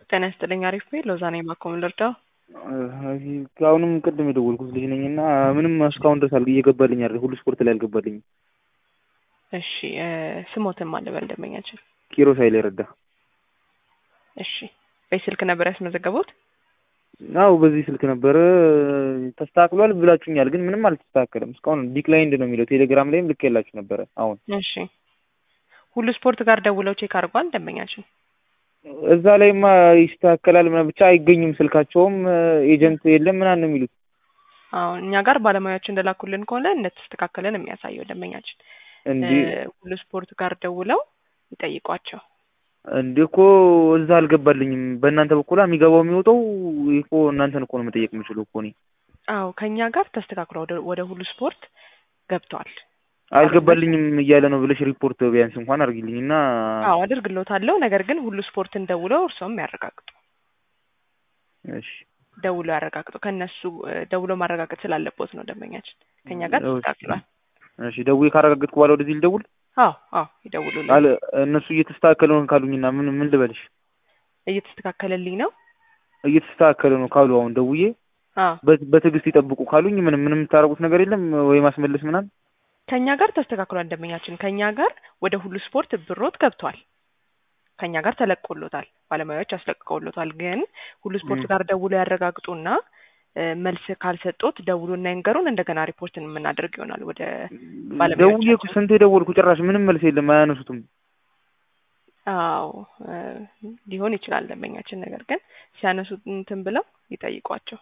ጤና ይስጥልኝ። አሪፍ ቤት ሎዛ ነኝ። ማኮም ልርዳው? አሁንም ቅድም የደወልኩት ልጅ ነኝ እና ምንም እስካሁን ድረስ አል እየገባልኝ አይደል? ሁሉ ስፖርት ላይ አልገባልኝም። እሺ ስሞትን ማን ልበል ደንበኛችን? ኪሮስ ኃይሌ ረዳ። እሺ በስልክ ነበር ያስመዘገቡት? አው በዚህ ስልክ ነበረ ተስተካክሏል ብላችሁኛል፣ ግን ምንም አልተስተካከለም እስካሁን ዲክላይንድ ነው የሚለው። ቴሌግራም ላይም ልክ የላችሁ ነበረ። አሁን እሺ ሁሉ ስፖርት ጋር ደውለው ቼክ አድርጓል ደንበኛችን? እዛ ላይማ ይስተካከላል ምናምን ብቻ አይገኙም። ስልካቸውም ኤጀንት የለም ምናምን ነው የሚሉት። አሁን እኛ ጋር ባለሙያዎች እንደላኩልን ከሆነ እንደተስተካከለን የሚያሳየው ደንበኛችን እንዲ ሁሉ ስፖርት ጋር ደውለው ይጠይቋቸው። እንዴ እኮ እዛ አልገባልኝም። በእናንተ በኩል የሚገባው የሚወጣው እኮ እናንተን እኮ ነው መጠየቅ የምችለው እኮ እኔ። አዎ ከእኛ ጋር ተስተካክሎ ወደ ወደ ሁሉ ስፖርት ገብቷል። አልገባልኝም እያለ ነው ብለሽ ሪፖርት ቢያንስ እንኳን አድርጊልኝ እና አዎ አድርግሎታለሁ። ነገር ግን ሁሉ ስፖርትን ደውለው እርሶም ያረጋግጡ። እሺ ደውሎ ያረጋግጡ። ከእነሱ ደውሎ ማረጋገጥ ስላለቦት ነው ደንበኛችን። ከእኛ ጋር ተስተካክሏል። እሺ ደውዬ ካረጋገጥኩ በኋላ ወደዚህ ልደውል? አዎ አዎ ይደውሉልን። አለ እነሱ እየተስተካከለ ነው ካሉኝና ምን ምን ልበልሽ? እየተስተካከለልኝ ነው እየተስተካከለ ነው ካሉ አሁን ደውዬ አዎ በ- በትዕግስት ይጠብቁ ካሉኝ ምንም ምንም የምታረጉት ነገር የለም ወይ ማስመለስ ምናምን? ከእኛ ጋር ተስተካክሏል ደንበኛችን። ከእኛ ጋር ወደ ሁሉ ስፖርት ብሮት ገብቷል። ከእኛ ጋር ተለቆሎታል። ባለሙያዎች አስለቅቀውሎታል። ግን ሁሉ ስፖርት ጋር ደውሎ ያረጋግጡና እ፣ መልስ ካልሰጡት ደውሉና ይንገሩን። እንደገና ሪፖርትን የምናደርግ ይሆናል ወደ ደውዬ ባለሙያዎቻችን። እኮ ስንቴ ደወልኩ ጭራሽ ምንም መልስ የለም አያነሱትም። አዎ እ፣ ሊሆን ይችላል ደንበኛችን። ነገር ግን ሲያነሱት እንትን ብለው ይጠይቋቸው።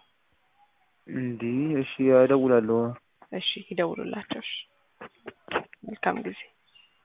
እንዲህ እሺ እደውላለሁ። እሺ ይደውሉላቸው። እሺ መልካም ጊዜ